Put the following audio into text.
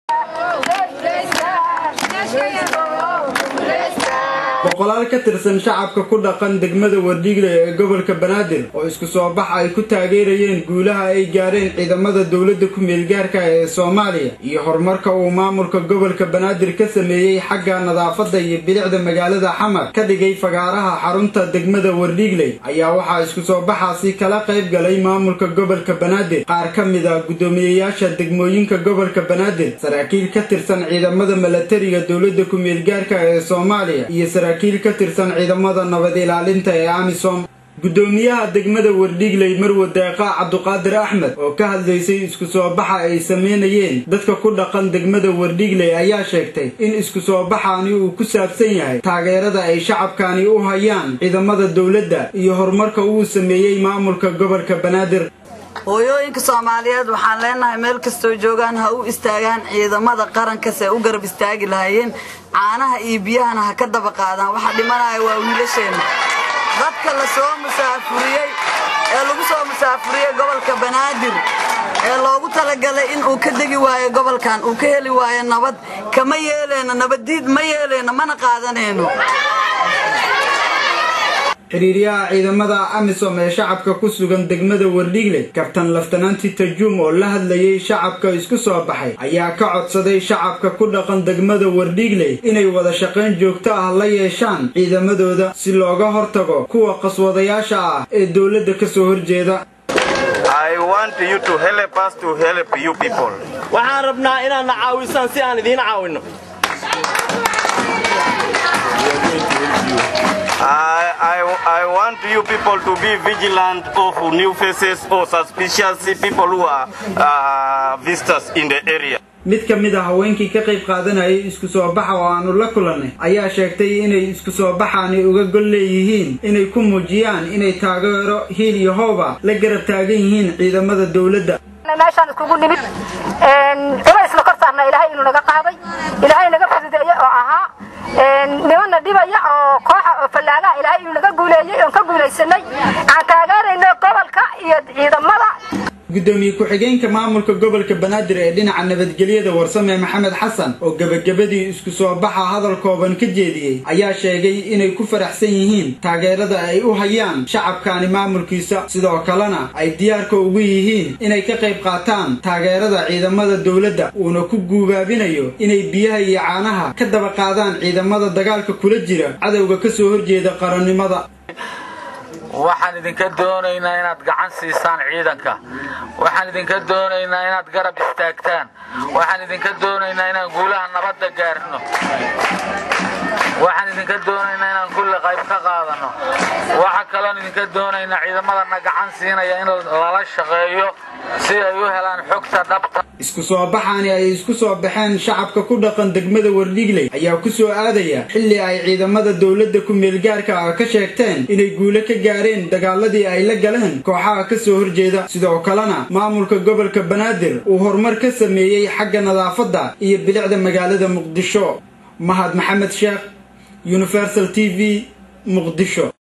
boqolaal ka tirsan shacabka ku dhaqan degmada wardhigle ee gobolka banaadir oo isku soo bax ay ku taageerayeen guulaha ay gaareen ciidamada dowladda ku-meelgaarka ee soomaaliya iyo horumarka uu maamulka gobolka banaadir ka sameeyey xagga nadaafadda iyo bilicda magaalada xamar ka dhigay fagaaraha xarunta degmada wardhigley ayaa waxaa isku soo baxaasi kala qayb galay maamulka gobolka banaadir qaar ka mid a guddoomiyeyaasha degmooyinka gobolka banaadir saraakiil ka tirsan ciidamada milatariga dowladda ku-meelgaarka ee soomaaliya iyo saraakiil ka tirsan ciidamada nabad ilaalinta ee amisom guddoomiyaha degmada wardhigley marwe deeqa cabduqaadir axmed oo ka hadlaysay isku soo baxa ay sameynayeen dadka ku dhaqan degmada wardhigley ayaa sheegtay in isku soo baxaani uu ku saabsan yahay taageerada ay shacabkani u hayaan ciidamada dowladda iyo horumarka uu sameeyey maamulka gobolka banaadir hooyooyinka soomaaliyeed waxaan leenahay meel kastoo joogaan ha u istaagaan ciidamada qarankas ee u garab istaagi lahaayeen caanaha iyo biyahana ha ka daba qaadaan waxa dhimanaya waa wiilasheenna dadka la soo musaafuriyey ee lagu soo musaafuriyey gobolka banaadir ee loogu talagalay in uu ka degi waayo gobolkan uu ka heli waayo nabad kama yeeleyno nabaddiid ma yeeleyno mana qaadanayno xiriiryaha ciidamada amisom ee shacabka ku sugan degmada wardhigle kabtan laftananti tajuum oo la hadlayay shacabka isku soo baxay ayaa ka codsaday shacabka ku dhaqan degmada wardhigley inay wada shaqayn joogto ah la yeeshaan ciidamadooda si looga hortago kuwa qaswadayaasha ah ee dowladda ka soo horjeeda waxaan rabnaa inaadna caawisaan si aan idiin caawinno I, I, I want you people to be vigilant of new faces or suspicious people who are uh, visitors in the area. mid ka mid a haweenkii ka qayb qaadanayay isku soo baxa oo aanu la kulannay ayaa sheegtay inay isku soo baxaani uga gol leeyihiin inay ku muujiyaan inay taageero hiil iyo hooba la garab taagan yihiin ciidamada dowladda meeshaan iskugu nimid cubaysna kor saarna ilaahay inuu naga qaaday ilaahay naga fududeeye oo ahaa nimanna dhibaya oo kooxa oo fallaagaha ilaahay inuu naga guuleeyey oon ka guulaysanay aan taageerayno gobolka iyo ciidamada guddoomiye ku-xigeenka maamulka gobolka banaadir ee dhinaca nabadgelyada warsame maxamed xasan oo gebagabadii isku soo baxa hadal kooban ka jeediyey ayaa sheegay inay ku faraxsan yihiin taageerada ay u hayaan shacabkani maamulkiisa sidoo kalena ay diyaarka ugu yihiin inay ka qayb qaataan taageerada ciidamada dowladda uuna ku guubaabinayo inay biyaha iyo caanaha ka daba qaadaan ciidamada dagaalka kula jira cadowga ka soo horjeeda qarannimada waxaan idinka doonaynaa inaad gacan siisaan ciidanka waxaan idinka doonaynaa inaad garab istaagtaan waxaan idinka doonaynaa inaan guulaha nabadda gaarno waxaan idinka doonaynaa inaan kulli qayb ka qaadanno waxa kaloon idinka doonaynaa ciidamadana gacan siinaya in lala shaqeeyo si ay u helaan xogta dhabta isku soo baxaani ay isku soo baxeen shacabka ku dhaqan degmada wardhigley ayaa ku soo aadaya xilli ay ciidamada dowladda ku-meelgaarka ah ka sheegteen inay guulo ka gaareen dagaaladii ay la galeen kooxaha ka soo horjeeda sidoo kalena maamulka gobolka banaadir uu horumar ka sameeyey xagga nadaafadda iyo bilicda magaalada muqdisho mahad maxamed sheekh universal t v muqdisho